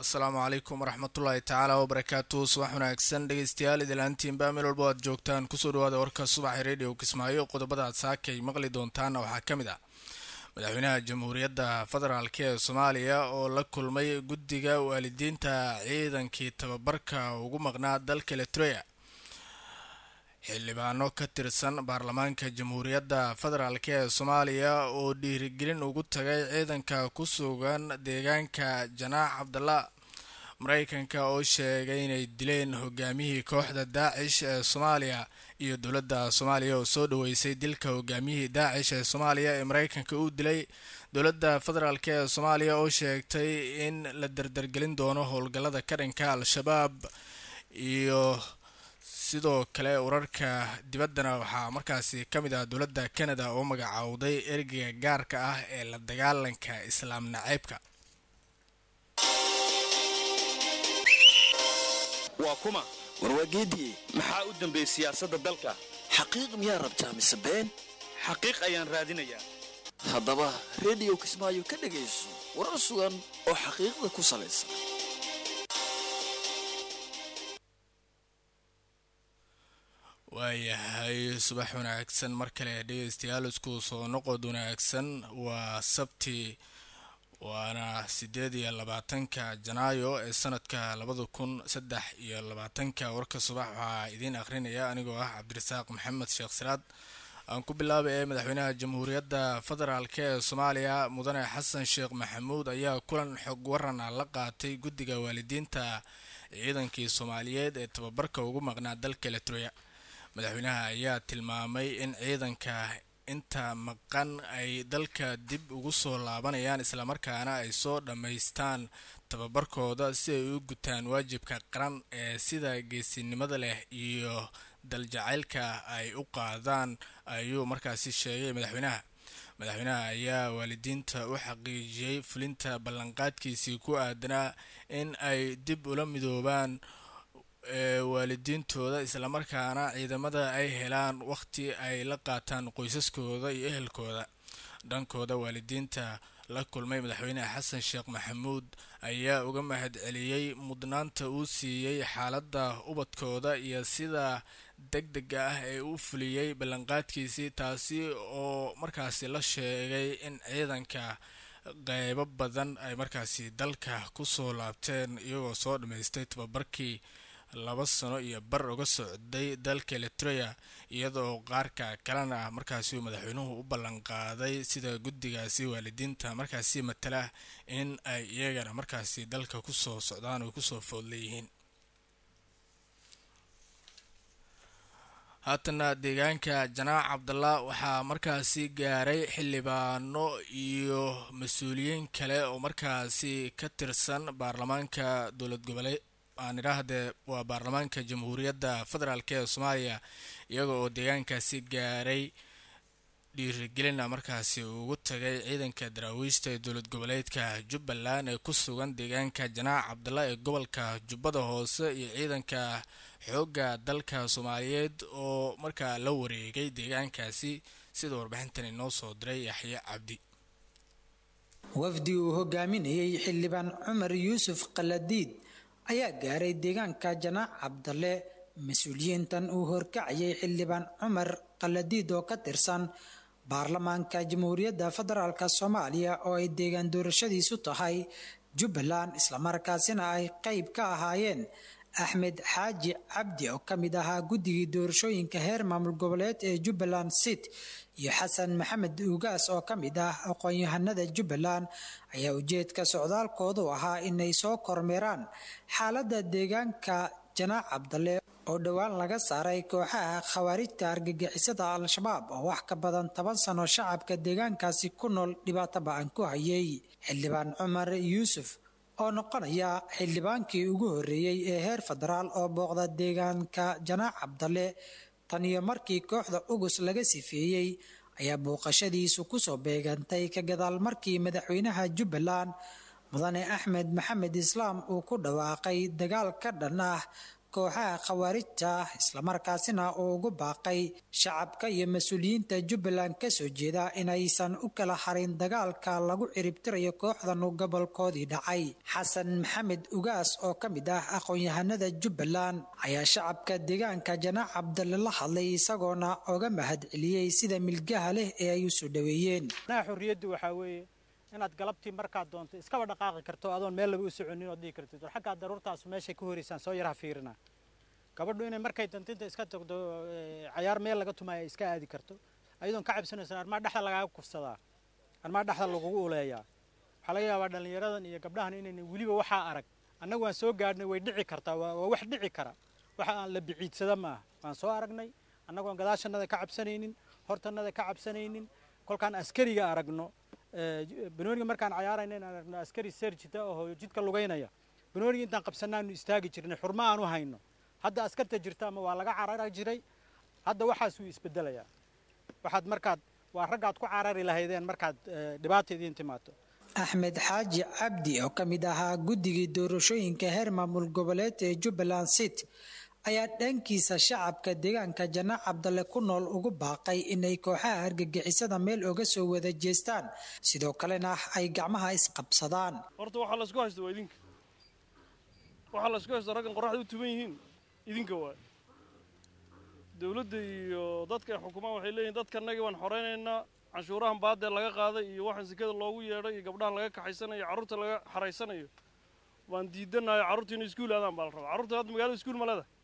asalaamu calaykum waraxmatullaahi tacaala wabarakaatu subax wanaagsan dhegeystayaal idilaantiinba meel walba aad joogtaan kusoo dhawaada warka subaxa radio kismaayo qodobada aad saakay maqli doontaana waxaa ka mid ah madaxweynaha jamhuuriyadda federaalk ee soomaaliya oo la kulmay guddiga waalidiinta ciidankii tababarka ugu maqnaa dalka eritrea xildhibaano ka tirsan baarlamaanka jamhuuriyadda federaalk ee soomaaliya oo dhiirigelin ugu tagay ciidanka ku sugan deegaanka janaax cabdalla mareykanka oo sheegay inay dileen hogaamiyihii kooxda daacish ee soomaaliya iyo dowladda soomaaliya oo soo dhaweysay dilka hogaamiyihii daacish ee soomaaliya ee mareykanka uu dilay dowladda federaalk ee soomaaliya oo sheegtay in la dardargelin doono howlgallada ka dhanka al-shabaab iyo sidoo kale wararka dibaddana waxaa markaasi ka mid ah dowladda canada oo magacaawday ergeyga gaarka ah ee la dagaalanka islaam naceybka waa kuma warwaageediye maxaa u dambeeyey siyaasadda dalka xaqiiq miyaa rabtaa mise been xaqiiq ayaan raadinayaa haddaba rediyo kismaayo ka dhegayso warar sugan oo xaqiiqda ku salaysan waayahay subax wanaagsan mar kale dhegeystayaal isku soo noqod wanaagsan waa sabti waana sideed iyo labaatanka janaayo ee sanadka labada kun saddex iyo labaatanka warka subax waxaa idiin akhrinaya anigoo ah cabdirasaaq maxamed sheekh siraad aan ku bilaabay ee madaxweynaha jamhuuriyadda federaalk ee soomaaliya mudane xasan sheekh maxamuud ayaa kulan xog waran ah la qaatay guddiga waalidiinta ciidankii soomaaliyeed ee tababarka ugu maqnaa dalka eritrea madaxweynaha ayaa tilmaamay in ciidanka inta maqan ay dalka dib ugu soo laabanayaan islamarkaana ay soo dhammaystaan tababarkooda si ay u gutaan waajibka qaran ee sida geesinimada leh iyo daljacaylka ay u qaadaan ayuu markaasi sheegay madaxweynaha madaxweynaha ayaa waalidiinta u xaqiijiyey fulinta ballanqaadkiisii ku aadanaa in ay dib ula midoobaan waalidiintooda islamarkaana ciidamada ay helaan waqti ay la qaataan qoysaskooda iyo ehelkooda dhankooda waalidiinta la kulmay madaxweyne xasan sheekh maxamuud ayaa uga mahad celiyey mudnaanta uu siiyey xaaladda ubadkooda iyo sida deg dega ah ee u fuliyey ballanqaadkiisii taasi oo markaasi la sheegay in ciidanka qeybo badan ay markaasi dalka kusoo laabteen iyagoo soo dhammaystay tababarkii laba sano iyo bar uga socday dalka eritrea iyadoo qaarka kalena markaasi uu madaxweynuhu u ballanqaaday sida guddigaasi waalidiinta markaasi matala in ay iyagana markaasi dalka kusoo socdaan oo kusoo food leeyihiin haatana deegaanka janaac cabdalla waxaa markaasi gaaray xildhibaano iyo mas-uuliyiin kale oo markaasi ka tirsan baarlamaanka dowlad goboleed aan idhaahdee waa baarlamaanka jamhuuriyadda federaalk ee soomaaliya iyaga oo deegaankaasi gaaray dhiirigelina markaasi ugu tagay ciidanka daraawiishta ee dowlad goboleedka jubbaland ee ku sugan deegaanka janaac cabdalla ee gobolka jubbada hoose iyo ciidanka xoogga dalka soomaaliyeed oo markaa la wareegay deegaankaasi sida warbixintan inoo soo diray yaxye cabdi wafdi uu hogaaminayay xildhibaan cumar yuusuf qaladiid ayaa gaaray deegaanka janaac cabdalle mas-uuliyiintan uu horkacayay xildhibaan cumar qaladiid oo ka tirsan baarlamaanka jamhuuriyadda federaalk soomaaliya oo ay deegaan doorashadiisu tahay jubbaland islamarkaasina ay qeyb ka ahaayeen axmed xaaji cabdi oo ka mid ahaa guddigii doorashooyinka heer maamul goboleed ee jubbaland sit iyo xasan maxamed ugaas oo ka mid ah aqoon-yahanada jubbaland ayaa ujeedka socdaalkoodu ahaa inay soo kormeeraan xaaladda deegaanka janaac cabdalle oo dhowaan laga saaray kooxaha khawaarijta argagixisada al-shabaab oo wax ka badan toban sano shacabka deegaankaasi ku nool dhibaato ba-an ku hayay xildhibaan cumar yuusuf oo noqonaya xildhibaankii ugu horreeyey ee heer federaal oo booqda deegaanka janaac cabdalle tan iyo markii kooxda ugus laga sifeeyey ayaa booqashadiisu kusoo beegantay ka gadaal markii madaxweynaha jubbaland mudane axmed maxamed islaam uu ku dhawaaqay dagaal ka dhan ah kooxaha khawaarijta ah islamarkaasina uu ugu baaqay shacabka iyo mas-uuliyiinta jubbaland kasoo jeeda inaysan u kala harin dagaalka lagu ciribtirayo kooxdan gobolkoodii dhacay xasan maxamed ugaas oo ka mid ah aqoon-yahanada jubbaland ayaa shacabka deegaanka janaac cabdalle la hadlay isagoona oga mahad celiyey sida milgaha leh ee ay usoo dhaweeyeen xurriyaddu waxaa weeye inaad galabtii markaad doonto iskaba dhaqaaqi karto adoon meel laba u soconin ood dhihi kartid war xaggaa daruurtaasu meeshay ka horeysaan soo yaraha fiirina gabadhu inay markay dantinta iska tagdo cayaar meel laga tumaayo ay iska aadi karto ayadoon ka cabsanaysan armaa dhexda lagaaga kufsadaa armaa dhexda lagugu uleeyaa waxaa laga yaabaa dhallinyaradan iyo gabdhahan inayna weliba waxaa arag annagu waan soo gaadhnay way dhici kartaa waa wax dhici kara waxa aan la biciidsada maaha waan soo aragnay annagoon gadaashannada ka cabsanaynin hortannada ka cabsanaynin kolkaan askariga aragno banooniga markaan cayaarayna in aragno askari serjita oo jidka lugaynaya banooniga intaan qabsanaanu istaagi jirnay xurmo aan u hayno hadda askarta jirta ama waa laga carara jiray hadda waxaas wuu isbedelayaa waxaad markaad waa raggaad ku carari lahaydeen markaad dhibaata idiin timaato axmed xaaji cabdi oo ka mid ahaa guddigii doorashooyinka heer maamul goboleed ee jubbaland city ayaa dhankiisa shacabka deegaanka janaac cabdalle ku nool ugu baaqay inay kooxaha argagixisada meel oga soo wada jeestaan sidoo kalena ay gacmaha isqabsadaan horta waxaa laysku haysta waa idinka waxaa laysku haysta raggan qoraxda u tuban yihiin idinka waay dawladda iyo dadka ay xukumaan waxay leeyihin dadkanagi waan xoraynaynaa canshuurahan baadee laga qaaday iyo waxaan sekada loogu yeedhay iyo gabdhahan laga kaxaysanayo carruurta laga xaraysanayo waan diidanayo carruurta inay iskuul aadaan baa la rabaa carruurta hadda magaalada iskuul ma leedahay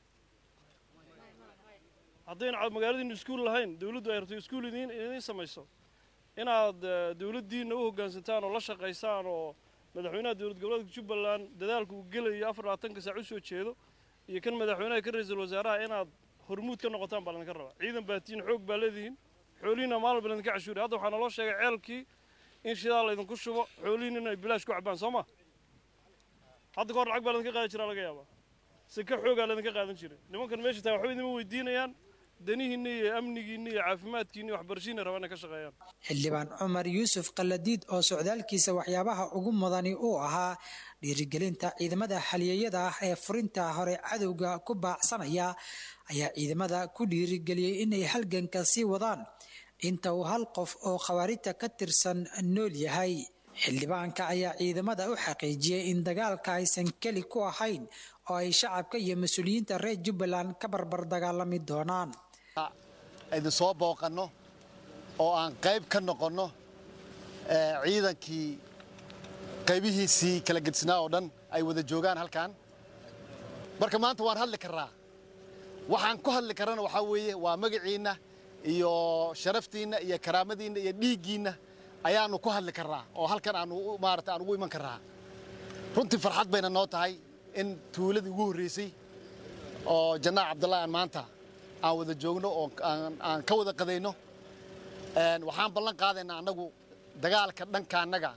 haddayna magaaladiinu iskuul lahayn dawladdu ay rabto iskuul idiin idiin samayso inaad dawladdiinna u hoggaansantaan oo la shaqaysaan oo madaxweynaha dowlad goboleedka jubbaland dadaalka uu gelayo afar labaatanka saac u soo jeedo iyo kan madaxweynaha ka ra-iisul wasaaraha inaad hormuud ka noqotaan baa laydinka rabaa ciidan baa tihiin xoog baa leedihiin xoolihiina maalin walba laydinka cashuuriya hadda waxaa naloo sheegay ceelkii in shidaal laydinku shubo xoolihiina inay bilaash ku cabaan soo ma hadda kahor lacag baa laydinka qaadi jiraa laga yaabaa sika xoogaa laydinka qaadan jiray nimankan meesha tahay waxba idinma weydiinayaan danihiinna iyo amnigiinna iyo caafimaadkiinna iyo waxbarashiinna rabaa inay ka shaqeeyaan xildhibaan cumar yuusuf kaladiid oo socdaalkiisa waxyaabaha ugu mudani uu ahaa dhiirigelinta ciidamada xaliyeyada ah ee furinta hore cadowga ku baacsanaya ayaa ciidamada ku dhiirigeliyey inay halganka sii wadaan inta uu hal qof oo khawaarijta ka tirsan nool yahay xildhibaanka ayaa ciidamada u xaqiijiyey in dagaalka aysan keli ku ahayn oo ay shacabka iyo mas-uuliyiinta reer jubbaland ka barbar dagaalami doonaan idin soo booqanno oo aan qayb ka noqonno ciidankii qaybihiisii kala gedisnaa oo dhan ay wada joogaan halkan marka maanta waan hadli karraa waxaan ku hadli karrana waxaa weeye waa magaciinna iyo sharaftiinna iyo karaamadiinna iyo dhiiggiinna ayaannu ku hadli karraa oo halkan aanu maarata aan ugu iman karraa runtii farxad bayna noo tahay in tuuladii ugu horreysay oo janaac cabdullahi aan maanta aan wada joogno oo aan ka wada qadayno waxaan ballan qaadaynaa annagu dagaalka dhanka annaga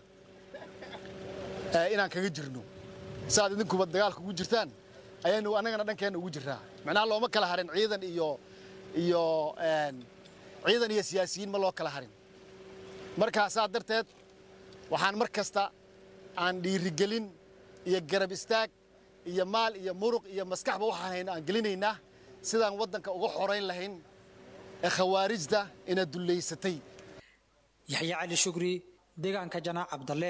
inaan kaga jirno saaad idinkuba dagaalka ugu jirtaan ayaynu annagana dhankeenna ugu jirraa macnaha looma kala harin ciidan iyo iyo ciidan iyo siyaasiyiin ma loo kala harin markaa saa darteed waxaan mar kasta aan dhiirigelin iyo garab istaag iyo maal iyo muruq iyo maskaxba waxaan hayno aan gelinaynaa sidaan waddanka uga xorayn lahayn ee khawaarijda ina dullaysatay yaxya cali shukri deegaanka janaac cabdalle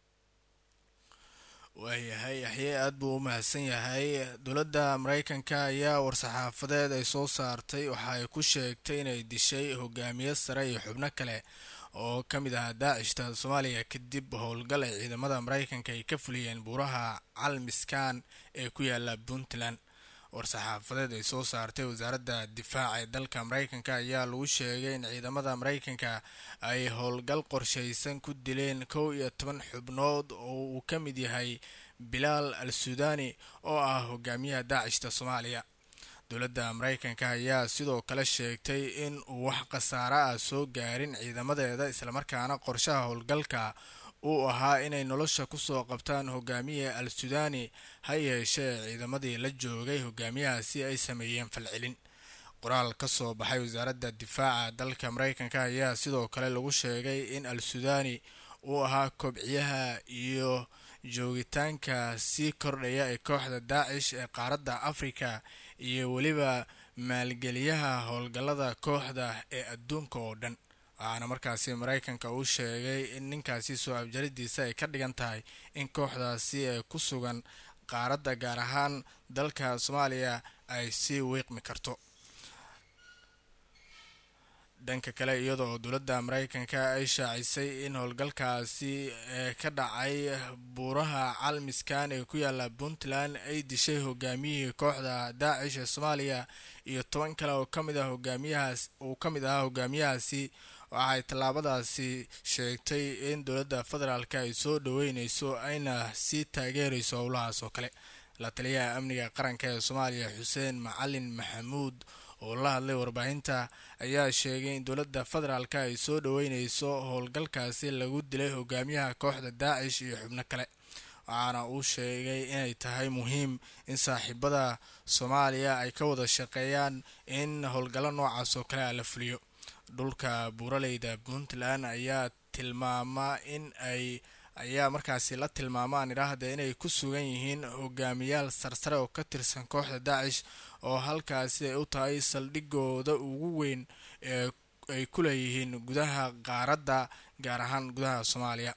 waayahay yaxye aada buu u mahadsan yahay dowladda mareykanka ayaa war-saxaafadeed ay soo saartay waxa ay ku sheegtay inay dishay hogaamiye sare iyo xubno kale oo ka mid ahaa daacishta soomaaliya kadib howlgal ay ciidamada mareykanka ay ka fuliyeen buuraha calmiskan ee ku yaala puntland war-saxaafadeed ay soo saartay wasaaradda difaaca ee dalka mareykanka ayaa lagu sheegay in ciidamada mareykanka ay howlgal qorshaysan ku dileen kow iyo toban xubnood oo uu ka mid yahay bilaal al suudani oo ah hogaamiyaha daacishta soomaaliya dowladda mareykanka ayaa sidoo kale sheegtay in uu wax khasaare ah soo gaarin ciidamadeeda islamarkaana qorshaha howlgalka uu ahaa inay nolosha kusoo qabtaan hogaamiye al suudani ha yeeshee ciidamadii la joogay hogaamiyahaasi ay sameeyeen falcelin qoraal ka soo baxay wasaaradda difaaca dalka mareykanka ayaa sidoo kale lagu sheegay in al suudani uu ahaa kobciyaha iyo joogitaanka sii kordhaya ee kooxda daacish ee qaaradda afrika iyo weliba maalgeliyaha howlgallada kooxda ee adduunka oo dhan waxaana markaasi maraykanka uu sheegay in ninkaasi soo abjaridiisa ay ka dhigan tahay in kooxdaasi ee ku sugan qaaradda gaar ahaan dalka soomaaliya ay sii wiiqmi karto dhanka kale iyadoo dowladda maraykanka ay shaacisay in howlgalkaasi ee ka dhacay buuraha calmiskan ee ku yaala puntland ay dishay hogaamiyihii kooxda daacish ee soomaaliya iyo toban kale oo kamid ah hogaamiyahaas uu ka mid ahaa hogaamiyahaasi waxay tallaabadaasi sheegtay in dowladda federaalk ay soo dhaweyneyso ayna sii taageereyso howlahaas oo kale la taliyaha amniga qaranka ee soomaaliya xuseen macalin maxamuud oo la hadlay warbaahinta ayaa sheegay in dowladda federaalk ay soo dhaweyneyso howlgalkaasi lagu dilay hogaamiyaha kooxda daacish iyo xubno kale waxaana uu sheegay inay tahay muhiim in saaxiibada soomaaliya ay ka wada shaqeeyaan in howlgallo noocaas oo kale a la fuliyo dhulka buuraleyda puntland ayaa tilmaama in ay ayaa markaasi la tilmaamaan idhaahda inay ku sugan yihiin hogaamiyaal sarsare oo ka tirsan kooxda daacish oo halkaasi ay u tahay saldhigooda ugu weyn ee ay ku leeyihiin gudaha qaaradda gaar ahaan gudaha soomaaliya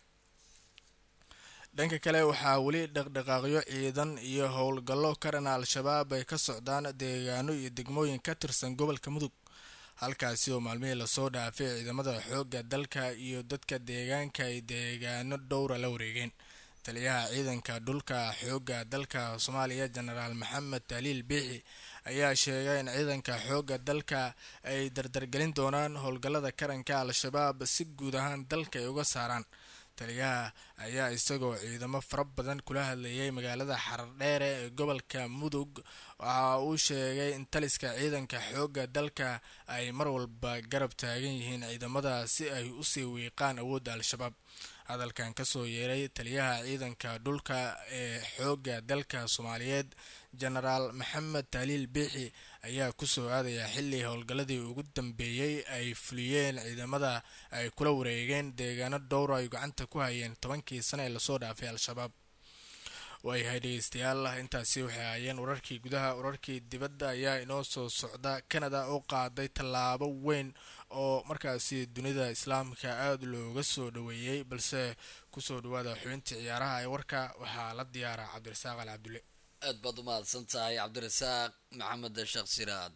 dhanka kale waxaa weli dhaqdhaqaaqyo ciidan iyo howlgallo ka dhana al-shabaab ay ka socdaan deegaano iyo degmooyin ka tirsan gobolka mudug halkaasi oo maalmihii lasoo dhaafay ciidamada xoogga dalka iyo dadka deegaanka ay deegaano dhowra la wareegeen taliyaha ciidanka dhulka xoogga dalka soomaaliya jenaraal maxamed taliil biixi ayaa sheegay in ciidanka xoogga dalka ay dardargelin doonaan howlgallada karanka al-shabaab si guud ahaan dalka ay uga saaraan taliyaha ayaa isagoo ciidamo fara badan kula hadlayay magaalada xardheere ee gobolka mudug waxa uu sheegay in taliska ciidanka xoogga dalka ay mar walba garab taagan yihiin ciidamada si ay usii wiiqaan awoodda al-shabaab hadalkan kasoo yeeray taliyaha ciidanka dhulka ee xoogga dalka soomaaliyeed jenaraal maxamed taliil biixi ayaa kusoo aadaya xilli howlgalladii ugu dambeeyey ay fuliyeen ciidamada ay kula wareegeen deegaano dhowra ay gacanta ku hayeen tobankii sane ee lasoo dhaafay al-shabaab waayahay dhegeystayaal intaasi waxay ahaayeen wararkii gudaha wararkii dibadda ayaa inoo soo socda canada oo qaaday tallaabo weyn oo markaasi dunida islaamka aada looga soo dhaweeyey balse kusoo dhawaada xubintii ciyaaraha ee warka waxaa la diyaara cabdirasaaq al cabdulle aad baad u mahadsan tahay cabdirasaaq maxamed sheekh siraad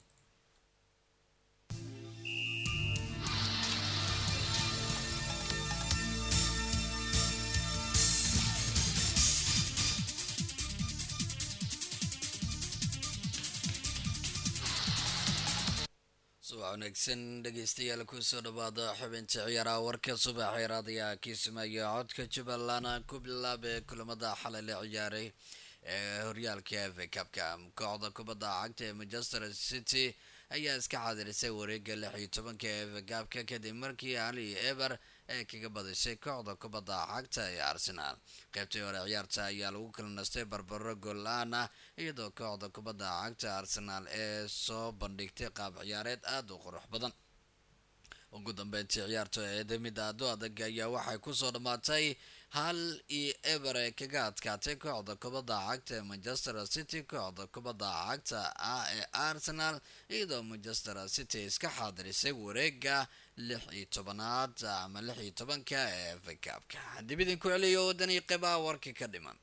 subax wanaagsan dhegeystayaal kusoo dhawaada xubinta ciyaaraha warka subax raadiyaha kiismaayo codka jubbaland ku bilaabee kulamada xalay la ciyaaray ee horyaalka efa kabka kooxda kubadda cagta ee manchester city ayaa iska xaadirisay wareega lix iyo tobanka efa kabka kadib markii ali eber ee kaga badisay kooxda kubadda cagta ee arsenaal qaybtii hore ciyaarta ayaa lagu kala nastay barbaro gool-aan ah iyadoo kooxda kubadda cagta arsenaal ee soo bandhigtay qaab ciyaareed aada u qurux badan ugu dambeyntii ciyaarta eeda mid aado adag ayaa waxay kusoo dhammaatay hal iyo eber ee kaga adkaatay kooxda kubadda cagta ee manchester city kooxda kubadda cagta ah ee arsenal iyadoo manchester city iska xaadirisay wareega lix iyo tobanaad ama lix iyo tobanka ee fakaabka dib idinku celiyo wadanii qeybaha warkii ka dhiman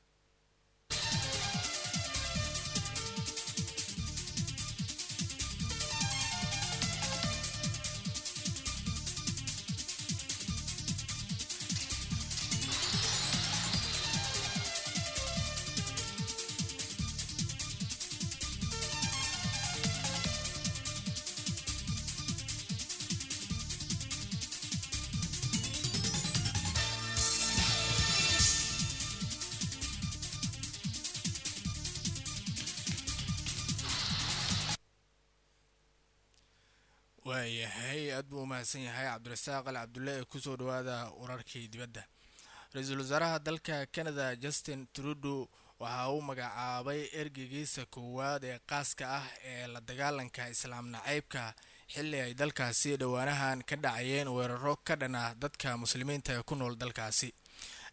waayahay aad buu umahadsan yahay cabdirasaaq al cabdulle ee kusoo dhawaada wararkii dibadda ra-iisul wasaaraha dalka canada justin trudeau waxa uu magacaabay ergeygiisa koowaad ee qaaska ah ee la dagaalanka islaam nacaybka xilli ay dalkaasi dhowaanahan ka dhacayeen weeraro ka dhan ah dadka muslimiinta ee ku nool dalkaasi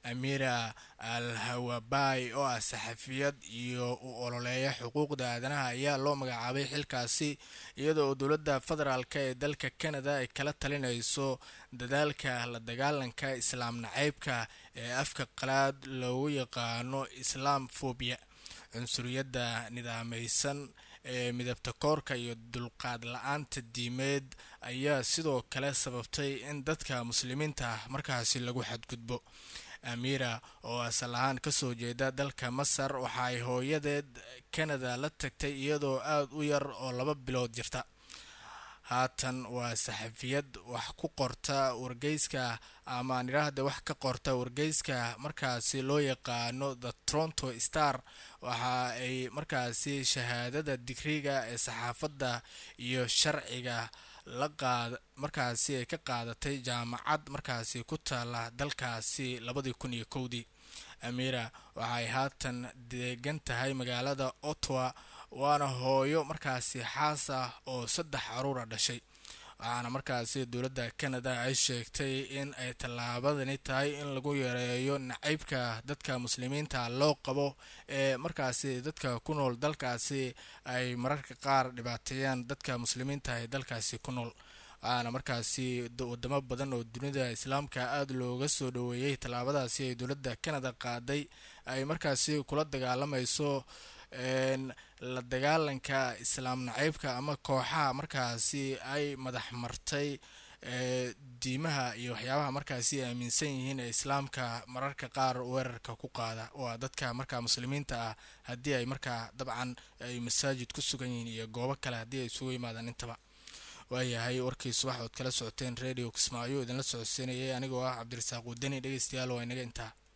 amira al hawabay oo ah saxafiyad iyo u ololeeya xuquuqda aadanaha ayaa loo magacaabay xilkaasi iyadoo dowladda federaalk ee dalka canada ay kala talinayso dadaalka la dagaalanka islaam naceybka ee afka qalaad loogu yaqaano islaam fobia cunsuriyadda nidaameysan ee midabta koorka iyo dulqaad la-aanta diimeed ayaa sidoo kale sababtay in dadka muslimiinta ah markaasi lagu xadgudbo amira oo asal ahaan kasoo jeeda dalka masar waxa ay hooyadeed canada la tagtay iyadoo aada u yar oo laba bilood jirta haatan waa saxafiyad wax ku qorta wargeyska ama nidhaahda wax ka qorta wargeyska markaasi loo yaqaano the toronto star waxa ay markaasi shahaadada digriga ee saxaafadda iyo sharciga la qaad markaasi ay ka qaadatay jaamacad markaasi ku taala dalkaasi labadii kun iyo kowdii amira waxay haatan deegan tahay magaalada ottawa waana hooyo markaasi xaas ah oo saddex caruura dhashay waxaana markaasi dowladda canada ay sheegtay in ay tallaabadani tahay in lagu yareeyo nacaybka dadka muslimiinta loo qabo ee markaasi dadka ku nool dalkaasi ay mararka qaar dhibaateeyaan dadka muslimiinta ee dalkaasi ku nool waxaana markaasi wadamo badan oo dunida islaamka aada looga soo dhaweeyey tallaabadaasi ay dowladda canada qaaday ay markaasi kula dagaalamayso la dagaalanka islaam naceybka ama kooxaha markaasi ay madax martay diimaha iyo waxyaabaha markaasi aaminsan yihiin ee islaamka mararka qaar weerarka ku qaada waa dadka markaa muslimiinta ah haddii ay markaa dabcan ay masaajid ku sugan yihiin iyo goobo kale haddii ay isugu yimaadaan intaba waayahay warkii subax ood kala socoteen radio kismaayo idinla socodsiinayay anigoo ah cabdirasaaq wadani dhegeystayaal waa inaga intaa